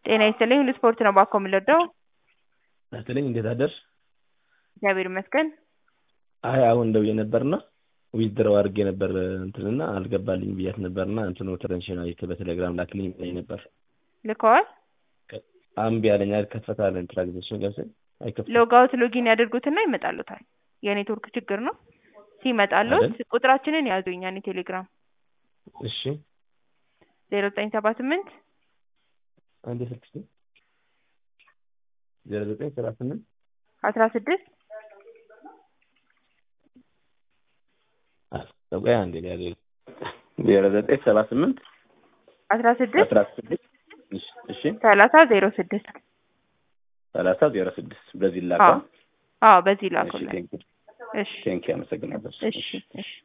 ጤና ይስጥልኝ ሁሉ ስፖርት ነው ባኮ የምንወደው አትለኝ እንዴት አደርሽ? እግዚአብሔር ይመስገን። አይ አሁን ደውዬ ነበርና ዊዝድረው አድርጌ ነበር እንትንና አልገባልኝ ብያት ነበርና እንትኑ ትረንሽን አይተ በቴሌግራም ላክልኝ ብላኝ ነበር። ልከዋል። አምቢ አለኝ አልከፈታለን ትራንዛክሽን ገብተን አይከፍትም። ሎጋውት ሎጊን ያደርጉትና ይመጣሉታል። የኔትወርክ ችግር ነው። ሲመጣሉት አይደል? ቁጥራችንን ያዙ የኛን የቴሌግራም እሺ ዜሮ ዘጠኝ ሰባ ስምንት አንድ ስልክ ዜሮ ዘጠኝ ሰባ ስምንት አስራ ስድስት አስጠቆይ አንዴ ሊያዘ ዜሮ ዘጠኝ ሰባ ስምንት አስራ ስድስት አስራ ስድስት እሺ እሺ ሰላሳ ዜሮ ስድስት ሰላሳ ዜሮ ስድስት በዚህ ላካ አዎ አዎ በዚህ እሺ ላኩልን። ቴንኪ እሺ ቴንኪ አመሰግናለሁ እሺ እሺ